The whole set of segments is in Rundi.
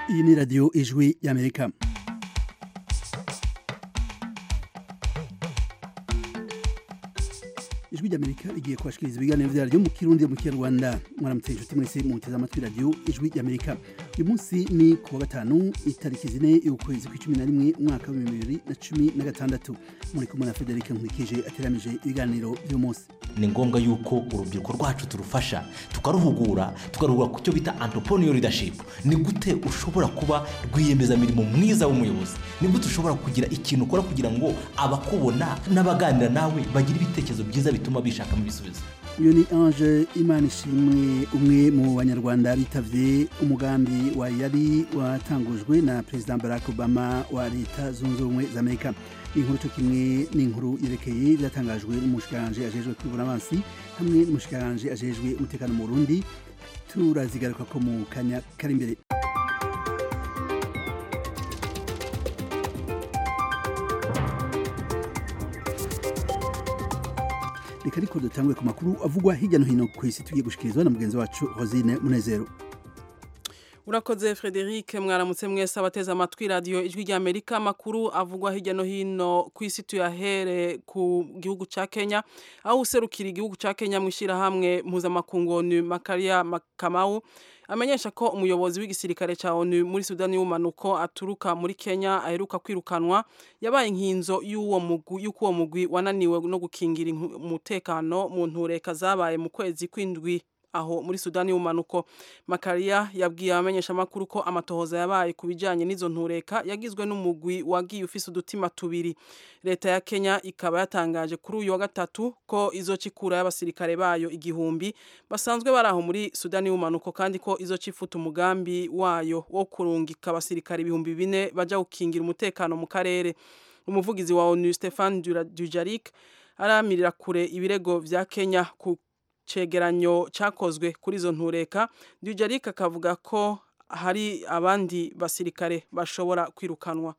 iyi ni radiyo ijwi y'amerika ijwi ry'amerika rigiye kubashikiriza ibiganiro vyaryo mu kirundi mu kinyarwanda mwaramutse inshuti mwese muteze amatwi radiyo ijwi ry'amerika uyu munsi ni ku wa gatanu itariki zine y'ukwezi kw'icumi na rimwe umwaka w'ibihumbi bibiri na cumi na gatandatu muri kumwe na federike nkurikije ateramije ibiganiro vy'uyu munsi ni ngombwa yuko urubyiruko rwacu turufasha tukaruhugura tukaruhugura ku cyo bita entrepreneur leadership ni gute ushobora kuba rwiyemezamirimo mwiza w'umuyobozi ni gute ushobora kugira ikintu ukora kugira ngo abakubona n'abaganira nawe bagire ibitekerezo byiza bituma bishakamo ibisubizo uyu ni ange imana ishimwe umwe mu banyarwanda bitavye umugambi wa yari watangujwe na perezida barack obama wa leta zunze ubumwe za amerika inkuru cyo kimwe n'inkuru yerekeye byatangajwe n'umushikiranje ajejwe kwibura amazi hamwe n'umushikiranje ajejwe umutekano mu burundi turazigaruka ko mu kanya kari imbere reka ariko dutangwe ku makuru avugwa hirya no hino ku isi tugiye gushikirizwa na mugenzi wacu rosine munezero urakoze frederic mwaramutse mwese abateze amatwi radiyo ijwi ry'amerika amakuru avugwa hirya no hino ku isi tuyahere ku gihugu cya kenya aho userukira igihugu cya kenya mu ishyirahamwe mpuzamakungu onu makaria makamawu amenyesha ko umuyobozi w'igisirikare cya onu muri sudani y'ubumanuko aturuka muri kenya aheruka kwirukanwa yabaye inkinzo y'uwo mugwi y'uko uwo mugwi wananiwe no gukingira umutekano mu ntureka zabaye mu kwezi kw'indwi aho muri sudani y'ubumanuko makaria yabwiye abamenyeshamakuru ko amatohoza yabaye ku bijyanye n'izo ntureka yagizwe n'umugwi wagiye ufise udutima tubiri leta ya kenya ikaba yatangaje kuri uyu wa gatatu ko izoca ikura y'abasirikare bayo igihumbi basanzwe bari aho muri sudani y'ubumanuko kandi ko izoca ifuta umugambi wayo wo kurungika abasirikare ibihumbi bine bajya gukingira umutekano mu karere umuvugizi wa onu stefan dujarik aramirira kure ibirego vya kenya ku cegeranyo cyakozwe kuri izo ntureka dujarik akavuga ko hari abandi basirikare bashobora kwirukanwa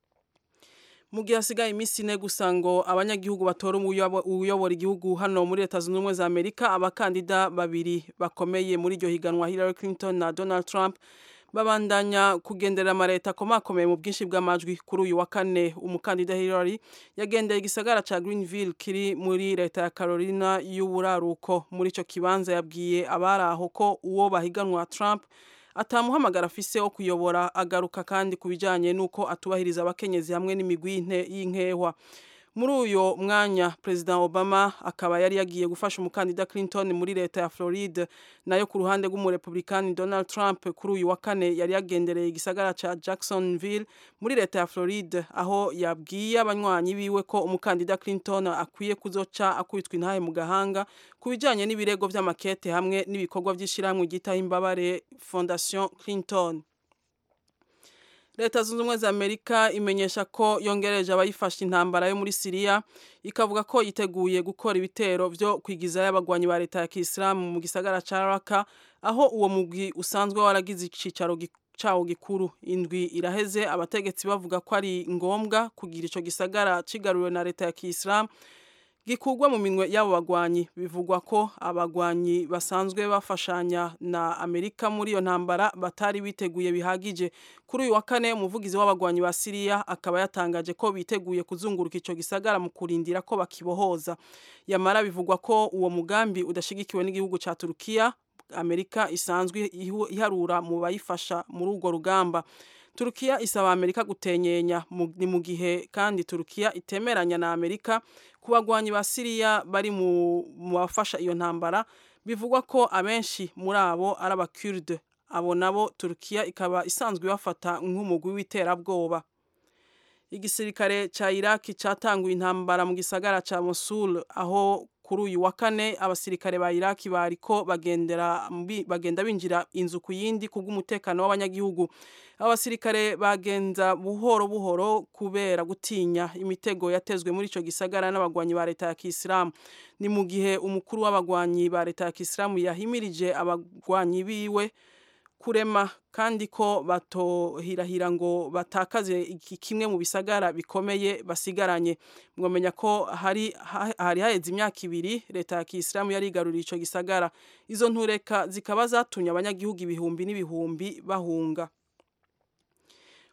mu gihe hasigaye iminsi ine gusa ngo abanyagihugu batora uyobora igihugu hano muri leta zunze ubumwe za amerika abakandida babiri bakomeye muri iryo higanwa hillary clinton na donald trump babandanya kugendera amaleta akomakomeye mu bwinshi bw'amajwi kuri uyu wa kane umukandida Hillary yagendeye igisagara ca Greenville kiri muri leta ya Carolina y'uburaruko muri ico kibanza yabwiye abari aho ko uwo bahiganwa Trump atamuhamagara afise wo kuyobora agaruka kandi ku bijanye n'uko atubahiriza abakenyezi hamwe n'imigwi y'inkehwa muri uyo mwanya perezida obama akaba yari yagiye gufasha umukandida clinton muri leta ya floride nayo ku ruhande rw'umurepublikani donald trump kuri uyu wa kane yari yagendereye igisagara ca jacksonville muri leta ya floride aho yabwiye abanywanyi biwe ko umukandida clinton akwiye kuzoca akubitwa intahe mu gahanga ku bijanye n'ibirego vy'amakete hamwe n'ibikorwa vy'ishirahamwe ryitaho imbabare fondation clinton leta zunze ubumwe za amerika imenyesha ko yongereje abayifashe intambara yo muri siriya ikavuga ko yiteguye gukora ibitero vyo kwigizayo abagwanyi ba leta ya kisilamu mu gisagara ca raka aho uwo mugwi usanzwe waragize icicaro cawo gikuru indwi iraheze abategetsi bavuga ko ari ngombwa kugira ico gisagara cigaruriwe na leta ya kisilamu gikurwa mu minwe y'abo bagwanyi bivugwa ko abagwanyi basanzwe bafashanya na Amerika muri iyo ntambara batari biteguye bihagije kuri uyu wa kane umuvugizi w'abagwanyi ba Siriya akaba yatangaje ko biteguye kuzunguruka ico gisagara mu kurindira ko bakibohoza yamara bivugwa ko uwo mugambi udashigikiwe n'igihugu ca Turukiya Amerika isanzwe iharura mu bayifasha muri urwo rugamba Turukiya isaba Amerika gutenyenya ni mu gihe kandi Turukiya itemeranya na Amerika ku bagwanyi ba Siriya bari mu bafasha iyo ntambara bivugwa ko abenshi muri abo ari abakurde abo nabo Turukiya ikaba isanzwe bafata nk'umugwi w'iterabwoba igisirikare ca Iraki catanguye intambara mu gisagara ca Mosul aho kuri uyu wa kane abasirikare ba Iraki bariko bagendera bagenda binjira inzu ku yindi kubw'umutekano w'abanyagihugu abasirikare bagenza buhoro buhoro kubera gutinya imitego yatezwe muri ico gisagara n'abagwanyi ba leta ya Kisilamu ni mu gihe umukuru w'abagwanyi ba leta ya Kisilamu yahimirije abagwanyi biwe kurema kandi ko batohirahira ngo batakaze iki kimwe mu bisagara bikomeye basigaranye mwamenya ko hari hari haheze imyaka ibiri leta ya Kisilamu yari igaruriye ico gisagara izo ntureka zikaba zatumye abanyagihugu ibihumbi n'ibihumbi bahunga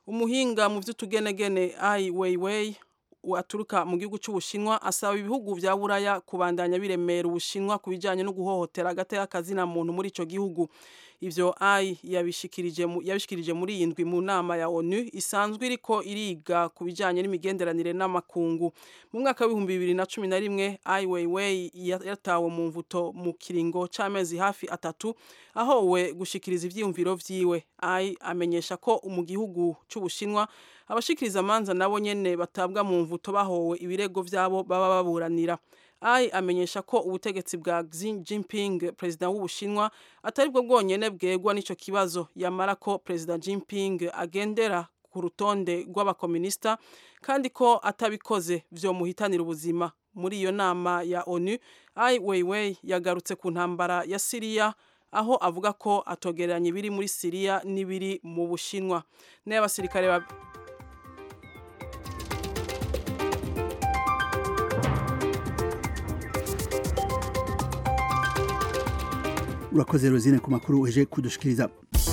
umuhinga mu vy'utugenegene ai weiwei aturuka mu gihugu cy'ubushinwa asaba ibihugu vya buraya kubandanya biremera ubushinwa ku bijanye no guhohotera agateka kazina muntu muri ico gihugu ivyo ai yabishikirije yabishikirije muri iyi ndwi mu nama ya ONU isanzwe iriko iriga ku bijanye n'imigenderanire n'amakungu mu mwaka w'ibihumbi bibiri na cumi na rimwe ai weiwei yatawe mu mvuto mu kiringo c'amezi hafi atatu ahowe gushikiriza ivyiyumviro vyiwe ai amenyesha ko mu gihugu c'ubushinwa abashikiriza amanza nabo nyene batabwa mu mvuto bahowe ibirego vyabo baba baburanira ai amenyesha ko ubutegetsi bwa Xi Jinping perezida w'ubushinwa atari bwo bwonyene bwegwa n'ico kibazo yamara ko perezida Jinping agendera ku rutonde rw'abakominista kandi ko atabikoze vyomuhitanira ubuzima muri iyo nama ya ONU ai Weiwei yagarutse ku ntambara ya Syria aho avuga ko atogereranya ibiri muri Syria n'ibiri mu Bushinwa n'abasirikare ba urakoze rozine ku makuru uje kudushikiriza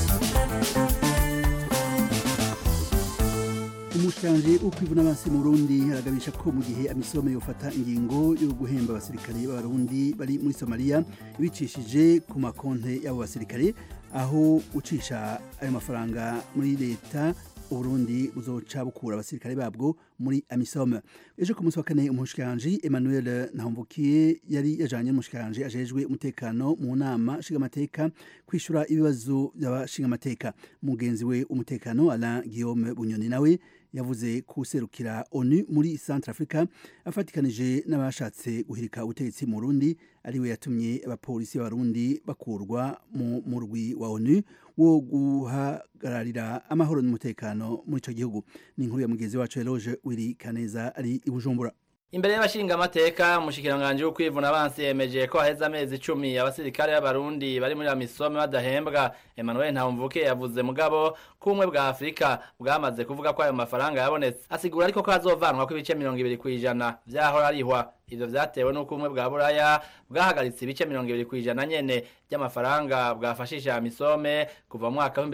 umushanje ukwivuna abansi mu Burundi aragabisha ko mu gihe amisome yofata ingingo yo guhemba abasirikare b'abarundi bari muri Somalia ibicishije ku makonte y'abo basirikare aho ucisha ayo mafaranga muri leta Uburundi buzoca bukura abasirikare babwo muri Amisom ejo ku munsi wa kane umushikiranje Emmanuel Nahomvukiye yari yajanye n'umushikiranje ajejwe umutekano mu nama nshingamateka kwishura ibibazo by'abashingamateka mugenzi we umutekano Alain Guillaume Bunyoni nawe yavuze kuserukira ONU muri Centrafrica afatikanije n'abashatse guhirika ubutegetsi mu Burundi ariwe yatumye abapolisi b'abarundi bakurwa mu murwi wa ONU wo guhagararira amahoro n'umutekano muri ico gihugu ni inkuru ya mugenzi wacu Eloge Wiri Kaneza ari i Bujumbura Imbere y'abashinga amateka umushikiranganje w'ukwivuna abansi yemeje ko haheze amezi 10 abasirikare b'abarundi bari muri amisome badahembwa Emmanuel Ntawumvuke yavuze mugabo kumwe bwa Afrika bwamaze kuvuga ko ayo mafaranga yabonetse asigura ariko ko azovanwa ko ibice 20 kwijana vyahora arihwa ivyo vyatewe n'uko umwe bwa buraya bwahagaritse ibice 20 kwijana nyene by'amafaranga bwafashisha amisome kuva mu mwaka wa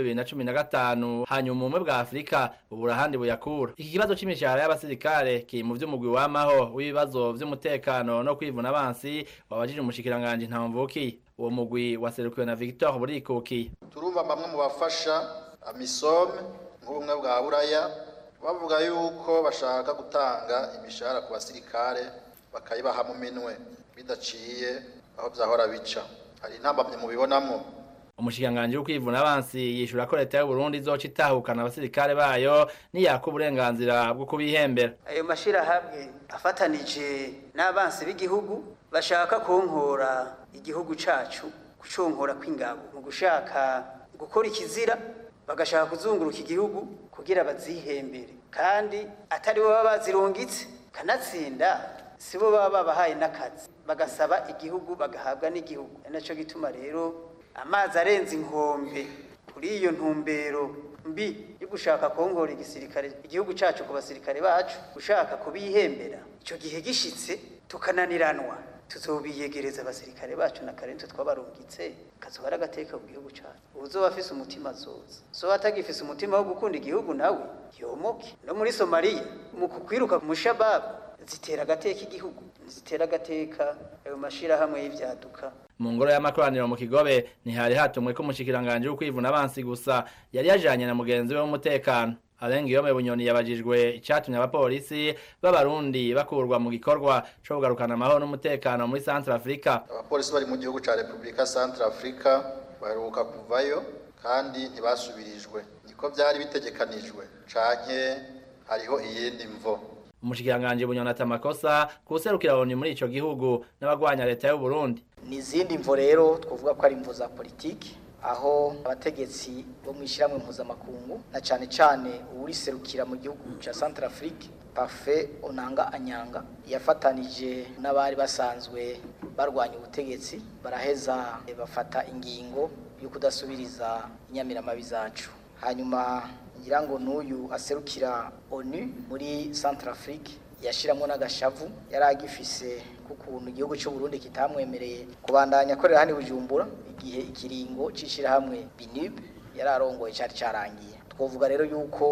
2015 hanyuma umwe bwa Afrika ubura handi buyakura iki kibazo c'imishahara y'abasirikare ki mu vy'umugwi wamaho w'ibibazo vy'umutekano no kwivuna abansi wabajije umushikiranganje Ntawumvuki uwo mugwi waserukiwe na Victor Burikuki turumva bamwe mu bafasha amisome nk'ubumwe bwa buraya bavuga yuko bashaka gutanga imishahara ku basirikare bakayibaha mu minwe bidaciye aho byahora bica hari intambamye mubibonamo umushikanganje w'ukwivuna abansi yishura ko leta y'u Burundi izoca itahukana abasirikare bayo niyaka uburenganzira bwo kubihembera ayo mashirahamwe afatanije n'abansi b'igihugu bashaka kunkora igihugu cacu kuconkora kw'ingabo mu gushaka gukora ikizira bagashaka kuzunguruka igihugu kugira bazihembere kandi atari bo baba bazirungitse kanatsinda sibo baba babahaye n'akazi bagasaba igihugu bagahabwa n'igihugu ari nacyo gituma rero amazi arenze inkombe kuri iyo ntumbero mbi yo gushaka kongora igisirikare igihugu cyacu ku basirikare bacu gushaka kubihembera icyo gihe gishitse tukananiranwa tuzobiyegereza abasirikare bacu na karento twabarungitse kazoba ari agateka mu gihugu cyacu uzoba afise umutima azoza so atagifise umutima wo gukunda igihugu nawe yomoke no muri somaliya mu kukwiruka ku mushababu zitera agateka igihugu zitera agateka ayo mashirahamwe y'ivyaduka mu ngoro y'amakoraniro mu kigobe ntihari hatumwe ko umushikiranganje w'ukwivuna abansi gusa yari yajanye na mugenzi we w'umutekano Alengi yome bunyoni yabajijwe icatumye abapolisi b'abarundi bakurwa mu gikorwa co kugarukana amahoro n'umutekano muri Central Africa abapolisi bari mu gihugu ca Republika Central Africa baheruka kuvayo kandi ntibasubirijwe niko byari bitegekanijwe canke hariho iyindi mvo umushikiranganje bunyoni atamakosa kuserukira ONU muri ico gihugu n'abagwanya leta y'u Burundi n'izindi mvo rero twavuga ko ari imvo za politiki aho abategetsi bo mu ishyirahamwe mpuzamakungu na cyane cyane uwuriserukira mu gihugu cya Central Afrique Parfait Onanga Anyanga yafatanije n'abari basanzwe barwanya ubutegetsi baraheza bafata ingingo yo kudasubiriza inyamiramabi zacu hanyuma ngira ngo n'uyu aserukira ONU muri Central Afrique yashiramo n'agashavu yari agifise kukuntu igihugu cy'u Burundi kitamwemereye kubandanya akorera hano Bujumbura igihe ikiringo cishira hamwe BNUB yari arongoye cyari cyarangiye twovuga rero yuko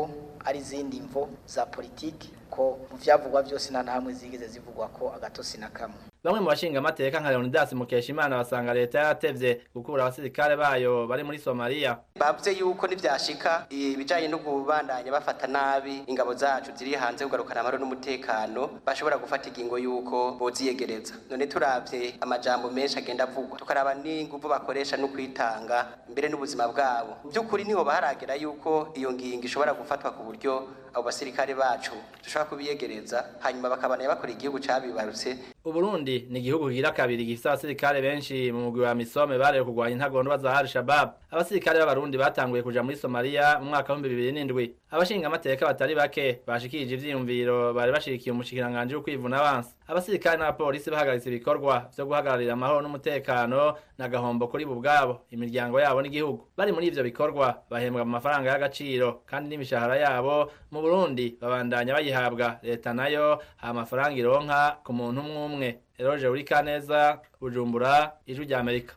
ari izindi mvo za politiki ko mu vyavugwa byose nta hamwe zigeze zivugwa ko agatosi na kamwe bamwe mu bashinga amateka nka Leonidas Mukeshimana basanga leta yaratevye gukura abasirikare bayo bari muri Somalia bavuze yuko nivyashika ibijanye no kubandanya bafata nabi ingabo zacu ziri hanze kugarukana amahoro n'umutekano bashobora gufata ingingo yuko boziyegereza none turavye amajambo menshi agenda avugwa tukaraba n'inguvu bakoresha no kwitanga mbere n'ubuzima bwabo by'ukuri niho baharagera yuko iyo ngingo ishobora gufatwa ku buryo abo basirikare bacu dushobora kubiyegereza hanyuma bakabana bakora igihugu cabibarutse Uburundi ni igihugu kigira kabiri gifite abasirikare benshi mu mugwi wa Misome barewe kurwanya intagondwa za Al-Shabaab abasirikare b'abarundi batanguye kuja muri Somalia mu mwaka wa 2007 abashinga amateka batari bake bashikirije ivyiyumviro bari bashigikiye umushikiranganje wo kwivuna abansi abasirikare n'abapolisi bahagaritse ibikorwa vyo guhagararira amahoro n'umutekano n'agahombo kuri bo ubwabo imiryango yabo n'igihugu bari muri ivyo bikorwa bahembwa mu mafaranga y'agaciro kandi n'imishahara yabo mu Burundi babandanya bayihabwa leta nayo ha amafaranga ironka ku muntu umwe umwe Eroje Urikaneza Bujumbura ijwi rya Amerika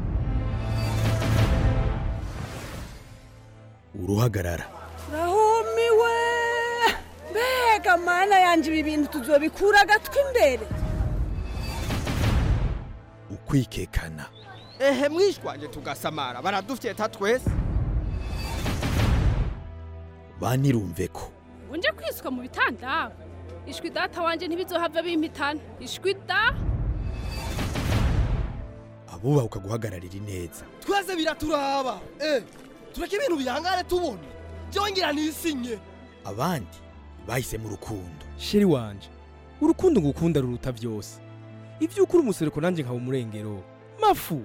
uruhagarara rahumiwe mbega mana yanje ibi bintu tuzobikura agatwi imbere ukwikekana ehe mwishwanje tugasamara baradufyeta twese banirumve ko unje kwiswa mu bitanda ishwi data wanje ntibizohava bimpitana ishwi da abubaha guhagararira ineza twese biraturaba eh tureke ibintu bihangane tubona byongera nisinye abandi bahise mu rukundo sheri wanje urukundo ngukunda ruruta byose ibyo ukuri umusereko nanjye nkaba umurengero mafu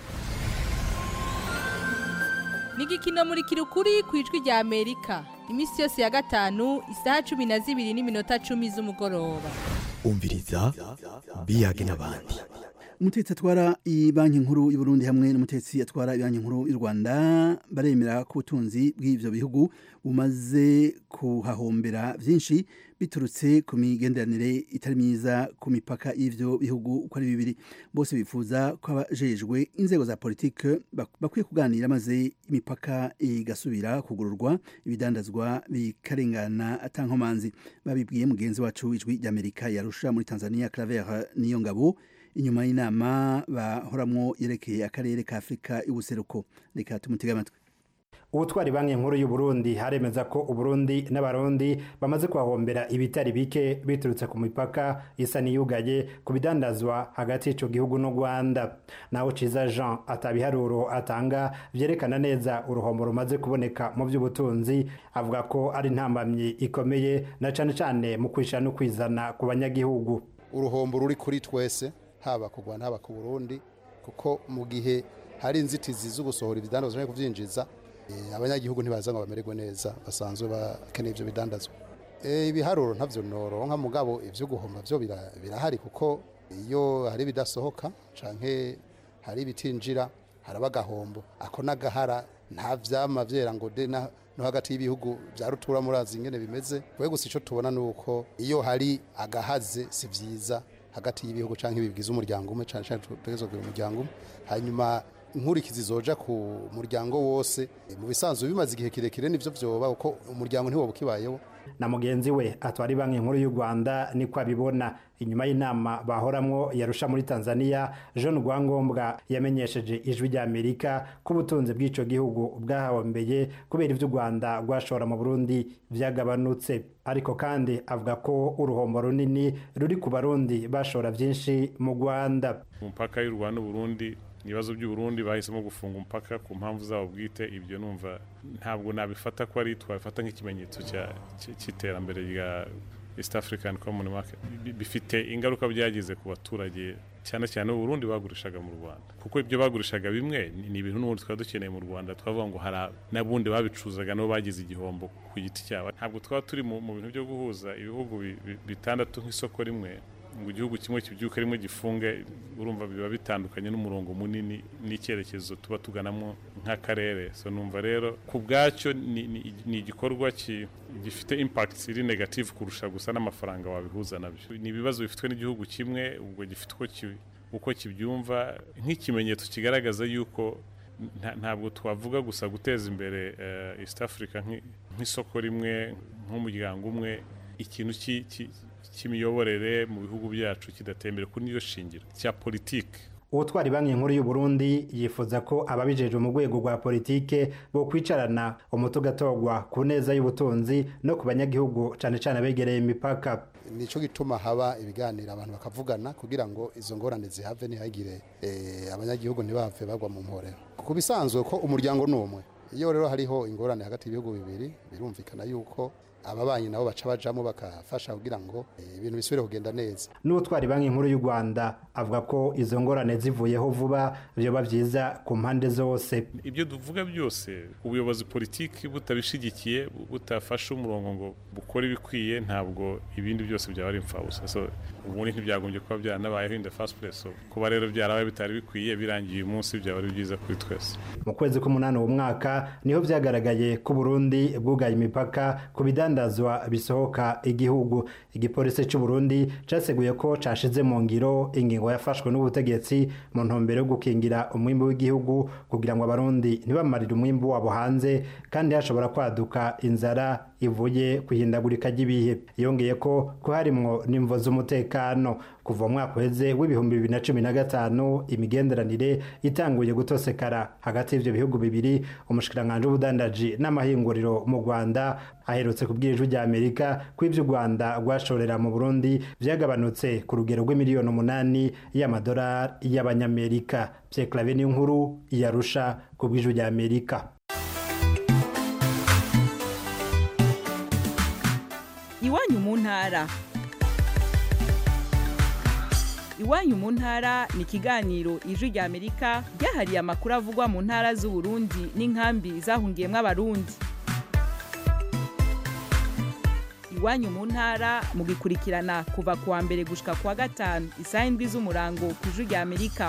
ni igikino muri kirukuri ku ijwi rya amerika iminsi yose ya gatanu isaha cumi na zibiri n'iminota cumi z'umugoroba umviriza biyage n'abandi umutetsi atwara banki nkuru y'u Burundi hamwe n'umutetsi atwara banki nkuru y'u Rwanda baremera ko ubutunzi bw'ibyo bihugu bumaze kuhahombera byinshi biturutse ku migenderanire itari myiza ku mipaka y'ibyo bihugu uko ari bibiri bose bifuza ko abajejwe inzego za politike bakwiye kuganira maze imipaka igasubira kugururwa ibidandazwa bikarengana atankomanzi babibwiye mugenzi wacu ijwi ry'Amerika yarusha muri Tanzania Claver niyo ngabo inyuma y'inama bahoramwo yerekeye akarere ka Afrika y'ubuseruko reka tumutega amatwi ubutwari banki nkuru y'u Burundi haremeza ko uburundi n'abarundi bamaze kuhahombera ibitari bike biturutse ku mipaka isa n'iyugaye ku bidandazwa hagati y'ico gihugu n'u Rwanda naho Ciza Jean atabiharuro atanga vyerekana neza uruhombo rumaze kuboneka mu by'ubutunzi avuga ko ari intambamyi ikomeye na cane cane mu kwisha no kwizana ku banyagihugu uruhombo ruri kuri twese haba ku Rwanda haba ku Burundi kuko mu gihe hari inzitizi zo gusohora ibidandazwa no kuvyinjiza abanyagihugu ntibaza ngo bamererwe neza basanzwe bakeneye ibyo bidandazwa ibiharuro ntabyo noronka mugabo ibyo guhomba byo birahari kuko iyo hari ibidasohoka canke hari ibitinjira haraba agahombo ako n'agahara nta vyama vyera ngo de no hagati y'ibihugu vya rutura murazi ingene bimeze kwe gusa ico tubona nuko iyo hari agahaze si vyiza hagati y'ibihugu canke bigize umuryango umwe cane cane tutegerezwa kugira umuryango umwe hanyuma inkurikizi zoja ku muryango wose mu bisanzwe bimaze igihe kirekire nivyo vyoba uko umuryango ntiwoba ukibayeho na mugenzi we atwara banki nkuru y'u Rwanda niko abibona inyuma y'inama bahoramwo yarusha muri Tanzania John Rwangombwa yamenyesheje ijwi rya Amerika ko ubutunzi bw'ico gihugu bwahahombeye kubera ivyo u Rwanda rwashora mu Burundi vyagabanutse ariko kandi avuga ko uruhombo runini ruri ku barundi bashora vyinshi mu Rwanda umupaka y'u Rwanda Burundi ibibazo by'uburundi bahisemo gufunga umupaka ku mpamvu zabo bwite ibyo numva ntabwo nabifata ko ari twabifata nk'ikimenyetso cy'iterambere rya east african common market bifite ingaruka byagize ku baturage cyane cyane uburundi bagurishaga mu rwanda kuko ibyo bagurishaga bimwe ni ibintu n'ubundi twaba dukeneye mu rwanda twavuga ngo hari n'abundi babicuzaga nabo bagize igihombo ku giti cyabo ntabwo twaba turi mu bintu byo guhuza ibihugu bitandatu nk'isoko rimwe ngo igihugu kimwe kibyuka rimwe gifunge urumva biba bitandukanye n'umurongo munini n'icyerekezo tuba tuganamo nk'akarere so numva rero ku bwacyo ni igikorwa gifite impact iri negative kurusha gusa n'amafaranga wabihuza nabyo ni ibibazo bifitwe n'igihugu kimwe ubwo gifite uko kibyumva nk'ikimenyetso kigaragaza yuko ntabwo twavuga gusa guteza imbere east africa nk'isoko rimwe nk'umuryango umwe ikintu ki- ki- cy'imiyoborere mu bihugu byacu kidatembera kuri niyo shingiro cya politiki ubutwari banki nkuru y'u Burundi yifuza ko ababijejwe mu rwego rwa politike bo kwicarana umuti ugatogwa ku neza y'ubutunzi no ku banyagihugu cyane cyane abegereye imipaka nico gituma haba ibiganiro abantu bakavugana kugira ngo izo ngorane zihave ntihagire eh, abanyagihugu ntibave bagwa mu mporero ku bisanzwe ko umuryango ni umwe iyo rero hariho ingorane hagati y'ibihugu bibiri birumvikana yuko ababanyi nabo baca bajamo bakafasha kugira ngo eh, ibintu bisubire kugenda neza n'ubutwari banki nkuru y'u Rwanda avuga ko izo ngorane zivuyeho vuba byoba byiza ku mpande zose ibyo tuvuga byose ubuyobozi politiki butabishigikiye bu- butafashe umurongo ngo bukore ibikwiye ntabwo ibindi byose byaba ari imfabusa so ubundi ntibyagombye kuba byaranabayeho in the first place so kuba rero byarabaye bitari bikwiye birangiye uyu munsi byaba ari byiza kuri twese mu kwezi k'umunani uwo mwaka niho byagaragaye ko Burundi bwugaye imipaka ku bidandazwa bisohoka igihugu igipolisi cy'u Burundi cyaseguye ko cashize mu ngiro ingingo yafashwe n'ubutegetsi mu ntumbero yo gukingira umwimbu w'igihugu kugira ngo abarundi ntibamarire umwimbu wabo hanze kandi hashobora kwaduka inzara ivuye ku ihindagurika ry'ibihe yongeye ko ko harimwo n'imvo z'umutekano kuva mu mwaka uheze w'ibihumbi bibiri na cumi na gatanu imigenderanire itanguye gutosekara hagati y'ibyo bihugu bibiri umushikiranganji w'ubudandaji n'amahinguriro mu rwanda aherutse kubwira ijwi rya amerika ko ibyo u rwanda rwashorera mu burundi byagabanutse ku rugero rw'imiliyoni umunani y'amadolari y'abanyamerika pierre clave n'inkuru yarusha ku bw'ijwi rya amerika iwanyu mu ntara iwanyu mu ntara ni ikiganiro ijwi rya amerika ryahariye amakuru avugwa mu ntara z'uburundi n'inkambi zahungiyemo abarundi iwanyu mu ntara mugikurikirana kuva ku wa mbere gushika ku wa gatanu isaha indwi z'umurango ku ijwi rya amerika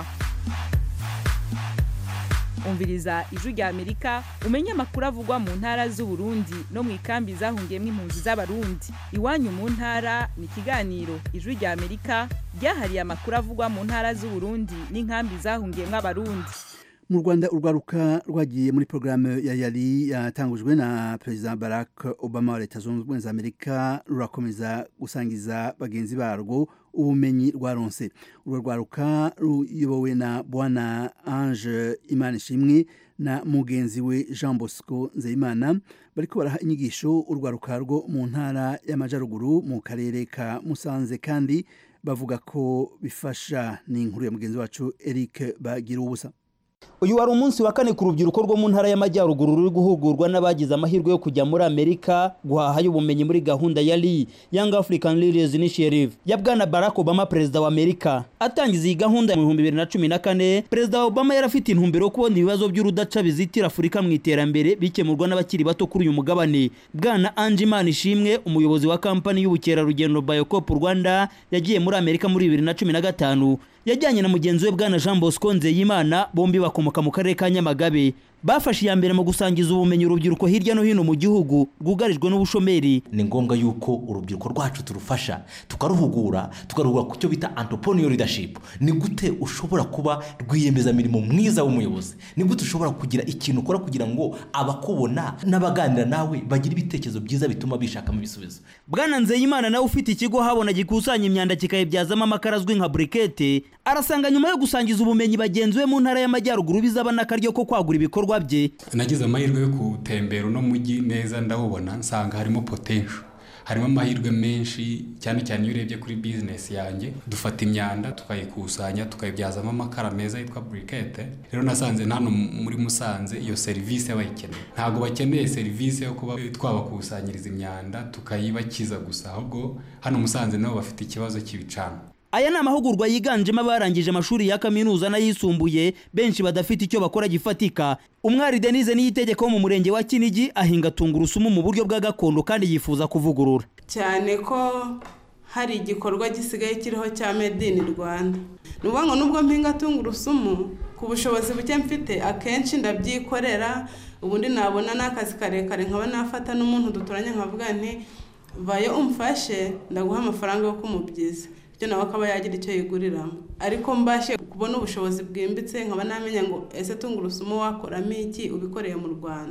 umviriza ijwi rya amerika umenye amakuru avugwa mu ntara z'uburundi no mu ikambi zahungiyemo impunzi z'abarundi iwanyu mu ntara ni ikiganiro ijwi rya amerika ryahariye amakuru avugwa mu ntara z'uburundi n'inkambi zahungiyemo abarundi mu rwanda urwaruka rwagiye muri porogaramu ya yari yatangujwe na perezida barack obama wa leta zunze ubumwe za amerika rurakomeza gusangiza bagenzi barwo ubumenyi rwaronse urwo rwaruka ruyobowe na bwana ange imana ishimwe na mugenzi we jean bosco nzeyimana bariko baraha inyigisho urwaruka rwo mu ntara y'amajyaruguru mu karere ka musanze kandi bavuga ko bifasha ni inkuru ya mugenzi wacu eric bagira ubusa uyu wari umunsi wa kane ku rubyiruko rwo mu ntara y'amajyaruguru ruri guhugurwa n'abagize amahirwe yo kujya muri amerika guhahayo ubumenyi muri gahunda ya ri young african leaders initiative ya bwana barack obama perezida wa amerika atangiza iyi gahunda mu bihumbi bibiri na cumi na kane perezida obama yari afite intumbero yo kubona ibibazo by'urudaca bizitira afurika mu iterambere bikemurwa n'abakiri bato kuri uyu mugabane bwana ange imana ishimwe umuyobozi wa kampani y'ubukerarugendo bayocop rwanda yagiye muri amerika muri bibiri na cumi na gatanu yajyanye na mugenzi we bwana jean bosco nzeyimana bombi bakomoka mu karere ka nyamagabe bafashe iya mbere mu gusangiza ubumenyi urubyiruko hirya no hino mu gihugu rwugarijwe n'ubushomeri ni ngombwa yuko urubyiruko rwacu turufasha tukaruhugura tukaruhugura ku cyo bita entrepreneur leadership ni gute ushobora kuba rwiyemezamirimo mwiza w'umuyobozi ni gute ushobora kugira ikintu ukora kugira ngo abakubona n'abaganira nawe bagire ibitekerezo byiza bituma bishakamo ibisubizo bwana nzeyimana nawe ufite ikigo habona gikusanya imyanda kikayibyazamo amakara azwi nka burikete arasanga nyuma yo gusangiza ubumenyi bagenzi be mu ntara y'amajyaruguru bizaba n'akaryo ko kwagura ibikorwa bye nagize amahirwe yo gutembera uno mujyi neza ndawubona nsanga harimo potensho harimo amahirwe menshi cyane cyane iyo urebye kuri bizinesi yanjye dufata imyanda tukayikusanya tukayibyazamo amakara meza yitwa burikete rero nasanze hano muri musanze iyo serivisi bayikeneye ntabwo bakeneye serivisi yo kuba twabakusanyiriza imyanda tukayibakiza gusa ahubwo hano musanze nabo bafite ikibazo cy'ibicana aya ni amahugurwa yiganjemo abarangije amashuri ya kaminuza n'ayisumbuye benshi badafite icyo bakora gifatika umwari denise niyitegeko wo mu murenge wa kinigi ahinga tungurusumu mu buryo bwa gakondo kandi yifuza kuvugurura cyane ko hari igikorwa gisigaye kiriho cya made in rwanda ni ukuvuga ngo nubwo mpinga tungurusumu ku bushobozi buke mfite akenshi ndabyikorera ubundi nabona n'akazi karekare nkaba nafata n'umuntu duturanye nkavuga nti vayo umfashe ndaguha amafaranga yo kumubyiza bityo nawe akaba yagira icyo yiguriramo ariko mbashe kubona ubushobozi bwimbitse nkaba namenya ngo ese tungurusumu wakoramo iki ubikoreye mu rwanda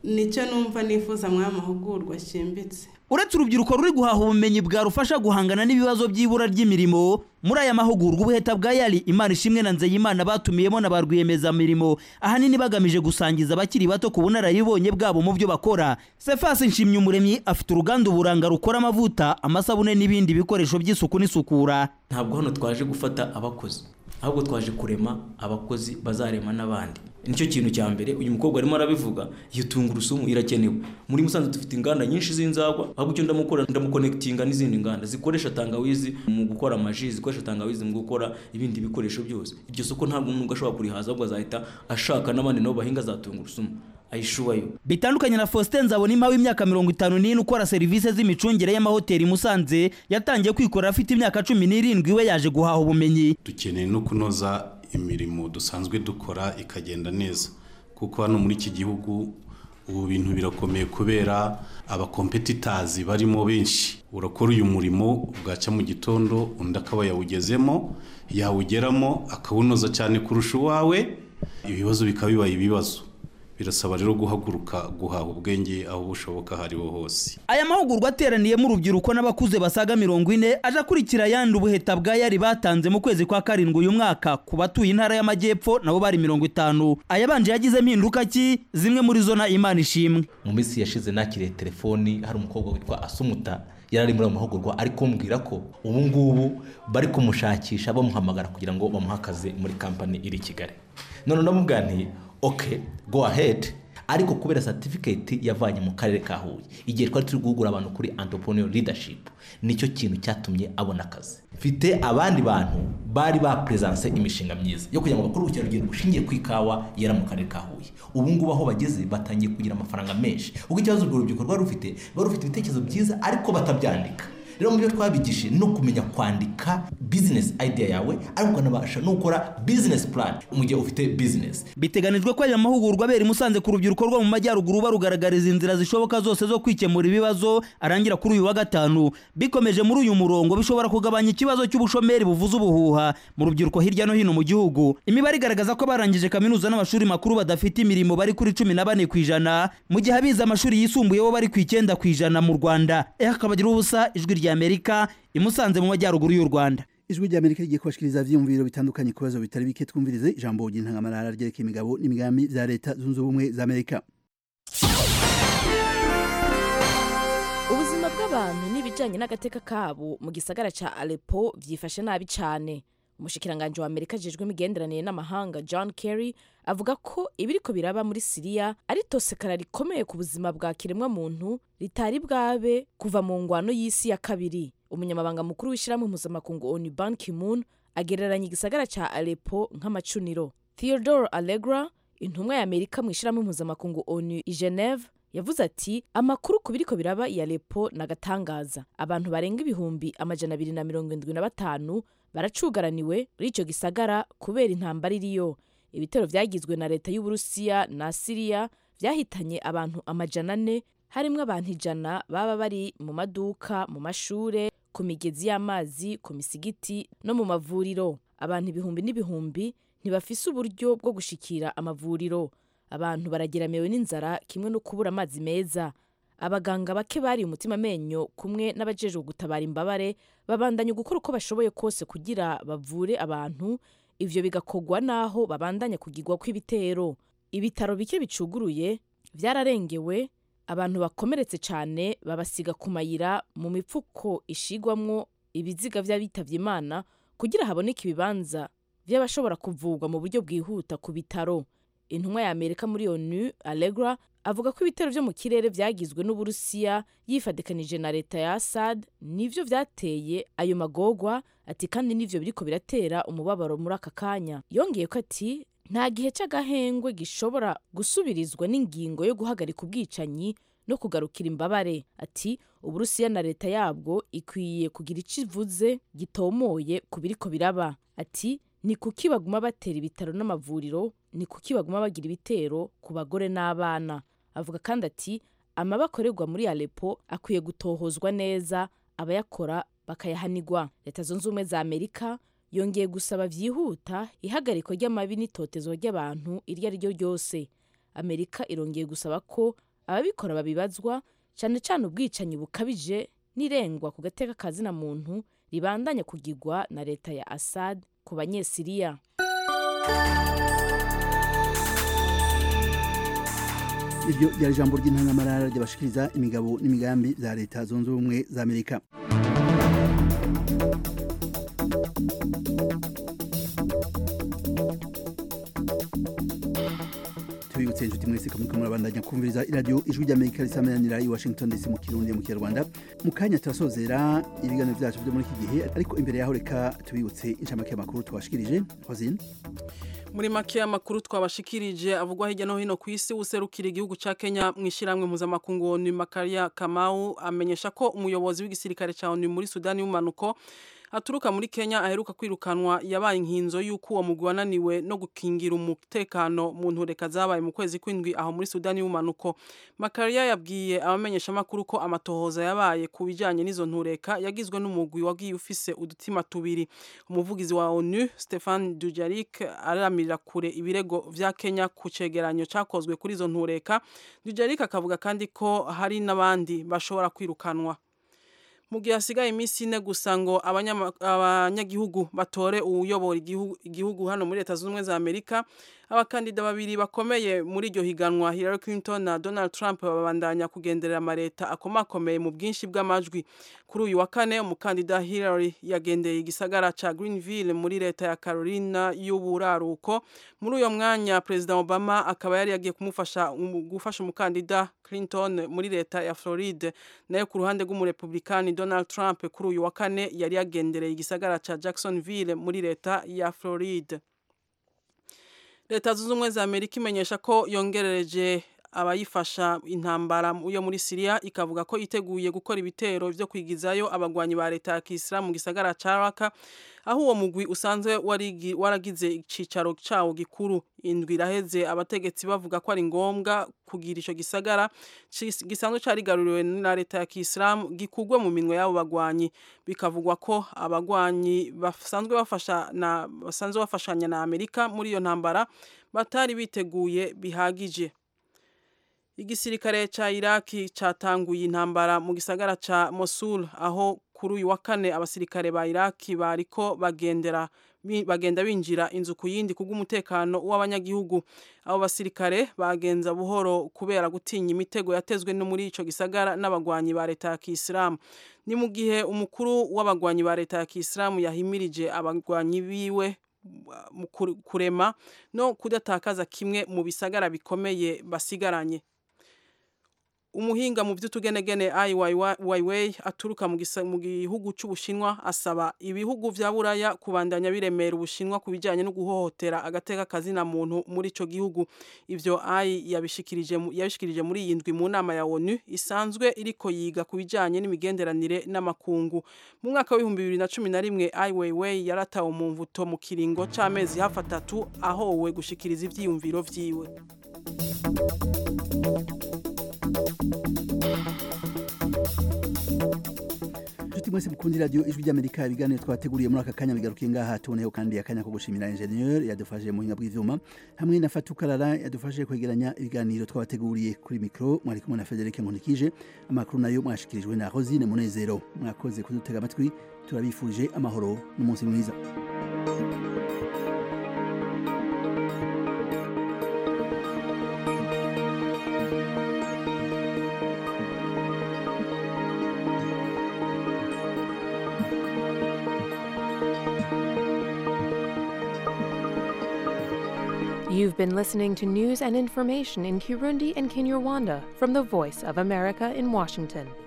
nicyo numva nifuza muri aya mahugurwa ashimbitse uretse urubyiruko ruri guhaha ubumenyi bwarufasha guhangana n'ibibazo by'ibura ry'imirimo muri aya mahugurwa ubuheta bwa yari imana ishimwe na nzeyimana batumiyemo na ba rwiyemezamirimo ahanini bagamije gusangiza abakiri bato ku bunararibonye bwabo mu byo bakora sefasi nshimyumuremyi afite uruganda uburanga rukora amavuta amasabune n'ibindi bikoresho by'isuku n'isukura ntabwo hano twaje gufata abakozi ahubwo twaje kurema abakozi bazarema n'abandi nicyo kintu cya mbere uyu mukobwa arimo arabivuga iyo tungurusumu irakenewe muri musanze dufite inganda nyinshi z'inzagwa ahubwo icyo ndamukora ndamukonekitinga n'izindi nganda zikoresha tangawizi mu gukora amaji zikoresha tangawizi mu gukora ibindi bikoresho byose iryo soko ntabwo umuntu ashobora kurihaza ahubwo azahita ashaka n'abandi nabo bahinga za tungurusumu ayishubayo bitandukanye na Faustin Nzabonimpa w'imyaka mirongo itanu n'ine ukora serivisi z'imicungire y'amahoteli i Musanze yatangiye kwikorera afite imyaka cumi n'irindwi we yaje guhaha ubumenyi dukeneye no kunoza imirimo dusanzwe dukora ikagenda neza kuko hano muri iki gihugu ubu bintu birakomeye kubera abakompetitazi barimo benshi urakora uyu murimo bwacya mu gitondo undi akaba yawugezemo yawugeramo akawunoza cyane kurusha uwawe ibibazo bikaba bibaye ibibazo birasaba rero guhaguruka guhaha ubwenge aho bushoboka aho ariho hose aya mahugurwa ateraniyemo urubyiruko n'abakuze basaga mirongo ine aje akurikira ayandi ubuheta bwa yari batanze mu kwezi kwa karindwi uyu mwaka ku batuye intara y'amajyepfo nabo bari mirongo itanu ayabanje yagize impinduka ki zimwe muri zo na imana ishimwe mu minsi yashize nakiriye telefoni hari umukobwa witwa asumuta yari ari muri ayo mahugurwa ari kumbwira ko ubu ngubu bari kumushakisha bamuhamagara kugira ngo bamuhe akazi muri kampani iri i kigali none ndamubwaniye oke go ahead ariko kubera certificate yavanye mu karere ka huye igihe twari turi guhugura abantu kuri entrepreneur leadership nicyo kintu cyatumye abona akazi mfite abandi bantu bari bapresence imishinga myiza yo kugira ngo bakore ubukerarugendo bushingiye ku ikawa yera mu karere ka huye ubu ngubu aho bageze batangiye kugira amafaranga menshi ubwo ikibazo urwo rubyiruko rwari rufite rwari rufite ibitekerezo byiza ariko batabyandika rero mu byo twabigishije no kumenya kwandika business idea yawe ariko ukanabasha no gukora business plan mu gihe ufite business biteganijwe ko aya mahugurwa abera i musanze ku rubyiruko rwo mu majyaruguru barugaragariza inzira zishoboka zose zo kwikemura ibibazo arangira kuri uyu wa gatanu bikomeje muri uyu murongo bishobora kugabanya ikibazo cy'ubushomeri buvuza ubuhuha mu rubyiruko hirya no hino mu gihugu imibare igaragaza ko barangije kaminuza n'amashuri makuru badafite imirimo bari kuri cumi na bane ku ijana mu gihe abize amashuri yisumbuye bo bari ku icyenda ku ijana mu rwanda eh akabagira ubusa ijwi rya amerika imusanze mu majyaruguru y'u rwanda ijwi rya amerika rigiye kubashikiriza ivyiyumviro bitandukanye ku bibazo bitari bike twumvirize ijambo ry'intangamarara ryerekeye imigabo n'imigambi vya leta zunze ubumwe za amerika ubuzima bw'abantu n'ibijyanye n'agateka kabo mu gisagara cya Aleppo byifashe nabi cyane umushikiranganji wa amerika ajejwe imigenderanire n'amahanga john kerry avuga ko ibiriko biraba muri siriya ari tosekara rikomeye ku buzima bwa kiremwamuntu ritari bwabe kuva mu ngwano y'isi ya kabiri umunyamabanga mukuru w'ishyirahamwe mpuzamakungu onu ban ki-moon agereranya igisagara cya Aleppo nk'amacuniro theodore allegra intumwa ya amerika mu ishyirahamwe mpuzamakungu onu i geneve yavuze ati amakuru ku biriko biraba i Aleppo nagatangaza abantu barenga ibihumbi amajana abiri na mirongo indwi na batanu baracugaraniwe muri icyo gisagara kubera intambara iriyo ibitero byagizwe na leta y'uburusiya na siriya byahitanye abantu amajana ane harimo abantu ijana baba bari mu maduka mu mashure ku migezi y'amazi ku misigiti no mu mavuriro abantu ibihumbi n'ibihumbi ntibafise uburyo bwo gushikira amavuriro abantu barageramiwe n'inzara kimwe no kubura amazi meza abaganga bake bari umutima amenyo kumwe n'abajejwe gutabara imbabare babandanya gukora uko bashoboye kose kugira bavure abantu ivyo bigakorwa naho babandanya kugirwa kw'ibitero ibitaro bike bicuguruye vyararengewe abantu bakomeretse cyane babasiga ku mayira mu mipfuko ishigwamwo ibiziga vy'abitavye imana kugira haboneke ibibanza vy'abashobora kuvurwa mu buryo bwihuta ku bitaro intumwa ya amerika muri onu allegra avuga ko ibitero vyo mu kirere vyagizwe n'uburusiya yifadikanije na leta ya assad nivyo vyateye ayo magogwa ati kandi nivyo biriko biratera umubabaro muri aka kanya yongeye ko ati nta gihe c'agahengwe gishobora gusubirizwa n'ingingo yo guhagarika ubwicanyi no kugarukira imbabare ati uburusiya na leta yabwo ikwiye kugira ico ivuze gitomoye ku biriko biraba ati ni kuki baguma batera ibitaro n'amavuriro ni kuki baguma bagira ibitero ku bagore n'abana avuga kandi ati amaba akorerwa muri Aleppo akwiye gutohozwa neza abayakora bakayahanigwa leta zunze ubumwe za amerika yongeye gusaba byihuta ihagarikwa ry'amabi n'itotezo ry'abantu iryo ari ryo ryose amerika irongeye gusaba ko ababikora babibazwa cyane cyane ubwicanyi bukabije n'irengwa ku gateka kazina muntu ribandanya kugirwa na leta ya assad ku banyesiriya iryo ryari ijambo ry'intangamarara ryabashikiriza imigabo n'imigambi za leta zunze ubumwe za amerika tubibutse inshuti mwese ko muriko murabandanya kumviriza iradiyo ijwi ry'amerika risameranira i washington dc mu kirundi mu kinyarwanda mu kanya turasozera ibiganiro vyacu vyo muri iki gihe ariko imbere yaho reka tubibutse inshamake y'amakuru twashikirije hozine muri make y'amakuru twabashikirije avugwa hirya no hino ku isi userukira igihugu ca Kenya mu ishiramwe mpuzamakungu ONU Makaria Kamau amenyesha ko umuyobozi w'igisirikare ca ONU muri Sudani y'umanuko aturuka muri Kenya aheruka kwirukanwa yabaye inkinzo y'uko uwo mugwi wananiwe no gukingira umutekano mu ntureka zabaye mu kwezi kw'indwi aho muri Sudani y'umanuko Makaria yabwiye abamenyesha amakuru ko amatohoza yabaye ku bijanye n'izo ntureka yagizwe n'umugwi wagiye ufise udutima tubiri umuvugizi wa ONU Stefan Dujarric aramirira kure ibirego vya Kenya ku cegeranyo cakozwe kuri izo ntureka Dujarric akavuga kandi ko hari n'abandi bashobora kwirukanwa mu gihe hasigaye iminsi ine gusa ngo abanyagihugu batore uwuyobora igihugu hano muri leta zunze ubumwe za amerika abakandida babiri bakomeye muri iryo higanwa Hillary Clinton na Donald Trump babandanya kugenderera amareta akomakomeye mu bwinshi bw'amajwi kuri uyu wa kane umukandida Hillary yagendeye igisagara ca Greenville muri leta ya Carolina y'uburaruko muri uyo mwanya President Obama akaba yari yagiye kumufasha gufasha umukandida Clinton muri leta ya Floride nayo ku ruhande rw'umurepublikani Donald Trump kuri uyu wa kane yari yagendereye igisagara ca Jacksonville muri leta ya Floride leta zunze ubumwe za amerika imenyesha ko yongerereje abayifasha intambara yo muri siriya ikavuga ko iteguye gukora ibitero byo kwigizayo abagwanyi ba leta ya kisilamu mu gisagara ca raka aho uwo mugwi usanzwe waragize icicaro cawo gikuru indwi iraheze abategetsi bavuga ko ari ngombwa kugira ico gisagara gisanzwe carigaruriwe na leta ya kisilamu gikugwe mu minwe y'abo bagwanyi bikavugwa ko abagwanyi basanzwe bafasha na basanzwe bafashanya na amerika muri iyo ntambara batari biteguye bihagije igisirikare ca iraki catanguye intambara mu gisagara ca mosul aho kuri uyu wa kane abasirikare ba iraki bariko bagendera bagenda binjira inzu ku yindi kubw'umutekano w'abanyagihugu abo basirikare bagenza buhoro kubera gutinya imitego yatezwe no muri ico gisagara n'abagwanyi ba leta ya kisilamu ni mu gihe umukuru w'abagwanyi ba leta ya kisilamu yahimirije abagwanyi biwe mu kurema no kudatakaza kimwe mu bisagara bikomeye basigaranye umuhinga mu by'utugenegene Ai Weiwei aturuka mu gihugu cy'Ubushinwa asaba ibihugu vya Buraya kubandanya biremera Ubushinwa ku bijyanye no guhohotera agateka kazina muntu muri ico gihugu ivyo Ai yabishikirije yabishikirije muri iyi ndwi mu nama ya ONU isanzwe iriko yiga ku bijyanye n'imigenderanire n'amakungu mu mwaka w'ibihumbi bibiri na cumi na rimwe Ai Weiwei yaratawe mu mvuto mu kiringo c'amezi hafi atatu ahowe gushikiriza ivyiyumviro vyiwe inshuti mwese mukunda iradiyo ijwi ry'amerika ibiganiro twateguriye muri aka kanya bigarukiye ngaha tuboneyeho kandi akanya ko gushimira enjeniyeri yadufashije mu buhinga bw'ivyuma hamwe na fatukarara yadufashije kwegeranya ibiganiro twabateguriye kuri mikoro mwari kumwe na federike nkunikije amakuru nayo mwashikirijwe na rosine munezero mwakoze kudutega amatwi turabifurije amahoro n'umunsi mwiza You've been listening to news and information in Kirundi and Kinyarwanda from the Voice of America in Washington.